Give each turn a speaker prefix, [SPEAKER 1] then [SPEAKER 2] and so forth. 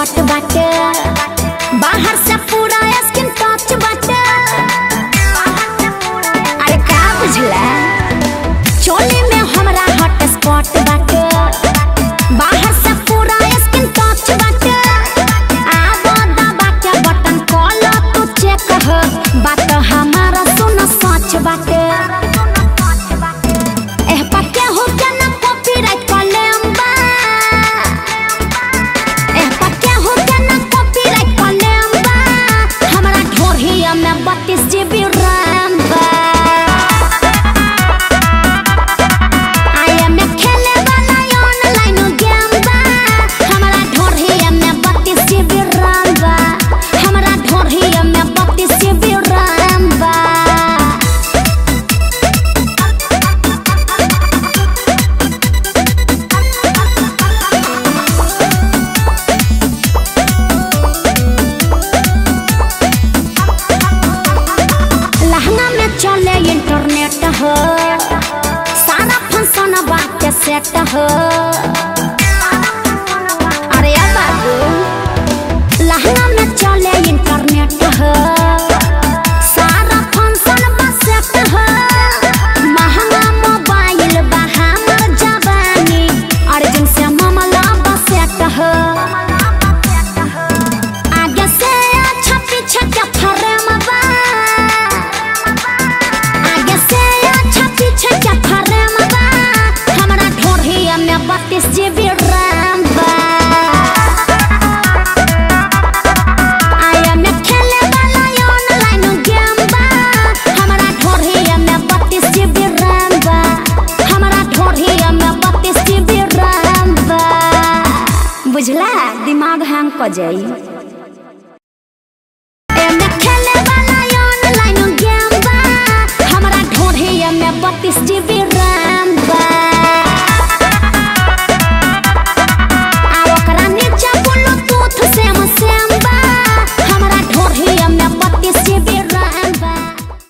[SPEAKER 1] spot बाटे बाहर से पूरा स्किन टच बाटे अरे का बुझला चोली में हमरा हॉट स्पॉट बाटे बाहर से पूरा स्किन टच बाटे आवा दबा के बटन कॉल तू चेक हो बात हमारा सुन सच बाटे एह पक्के हो के ना कॉपीराइट कॉलम बा एह पक्के हो के ना कॉपीराइट कॉलम बा हमरा ढोरहिया में 32 जीबी रैम बा आया में खेले वाला ऑनलाइन गेम बा हमरा ढोरहिया में 32 जीबी रैम बा हमरा ढोरहिया में 32 जीबी रैम बा लहंगा में चले इंटरनेट हो सारा फंक्शन बात सेट हो अरे अब बाबू लहंगा में चले इंटरनेट हो सारा फंक्शन बस सेट हो महंगा मोबाइल बा हमर जवानी अर्जुन से मामला बस सेट हो आगे से अच्छा पीछे के फरेम बा आगे से अच्छा पीछे के फरेम बा हमरा ढोरहिया में बत्तीस जीबी रैम बा आया में खेले वाला ऑनलाइन गेम बा हमरा ढोरहिया में बत्तीस जीबी रैम बा हमरा ढोरहिया में बत्तीस जीबी रैम बा बुझला दिमाग हैंग क जाई